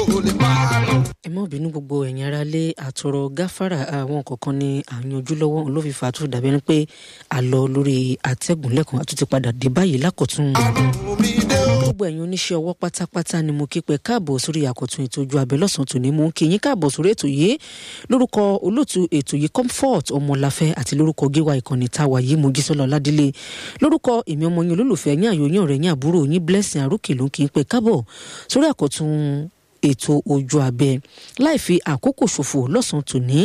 ò lè pa á lọ. ẹ má bínú gbogbo ẹ̀yin ará lé àtọ̀rọ̀ gáfárà àwọn kọ̀ọ̀kan ní àyànjú lọ́wọ́ ló fi fà á tó dàbí ẹni pé a lọ lórí àtẹ̀gùn lẹ́kùn àtúntì padà dé báyìí lákọ̀tún. omi dé o. gbogbo ẹ̀yin oníṣẹ́ ọwọ́ pátápátá ni mo kí pé káàbọ̀ sórí àkọ́tún ètò ojú abẹ lọ́sàn-án tòní mò ń kí yín káàbọ̀ sórí ètò yìí lórúkọ olóòtú ètò yìí comfort ọmọláfẹ́ àti lórúkọ gíwá ìkànnì táwa yìí mojísọ́lá ọládélé lórúkọ èmi ọmọ yín olólùfẹ́ yín àyò yín ọ̀rẹ́ yín àbúrò yín blessing àrùkè ló ń kí n pé káàbọ̀ sórí àkọ́tún ètò ojú abẹ láì fi àkókò ṣòfò lọ́sàn-án tòní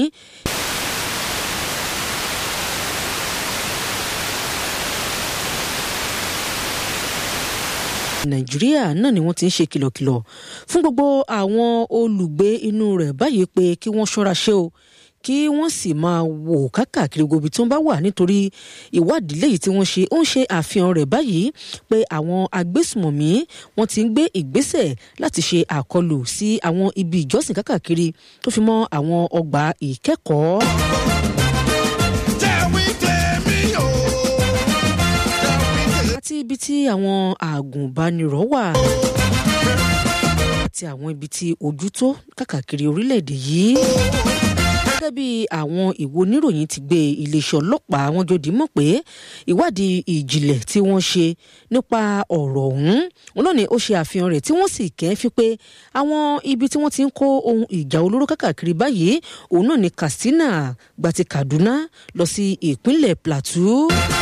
nàìjíríà náà ni wọ́n ti ń ṣe kìlọ̀kìlọ̀ fún gbogbo àwọn olùgbé inú rẹ̀ báyìí pé kí wọ́n ṣọ́ra ṣe o kí wọ́n sì máa wò kákàkiri gbogbo tí wọ́n bá wà nítorí ìwádìí léyìí tí wọ́n ṣe ó ń ṣe àfihàn rẹ̀ báyìí pé àwọn agbésùmọ̀mí wọ́n ti ń gbé ìgbésẹ̀ láti ṣe àkọlù sí àwọn ibi ìjọsìn kákàkiri tó fi mọ́ àwọn ọgbà ìkẹ́kọ̀ọ́. Tẹ̀wí tèmi o. Tẹ̀wí tèmi. àti ibi tí àwọn àgùnbánirọ̀ wà àti àwọn ibi tí ojú tó káàkiri orílẹ̀-èdè yìí. gẹ́gẹ́ bí àwọn ìwo oníròyìn ti gbé iléeṣẹ́ ọlọ́pàá wọn jòdì mọ̀ pé ìwádìí ìjìnlẹ̀ tí wọ́n ṣe nípa ọ̀rọ̀ ọ̀hún wọn náà ni ó ṣe àfihàn rẹ̀ tí wọ́n sì kẹ́ fi pé àwọn ibi tí wọ́n ti ń kó ohun ìjà olóró káàkiri báyìí òun náà ni Katsina gbàti Kaduna lọ sí ìpínlẹ̀ Plateau.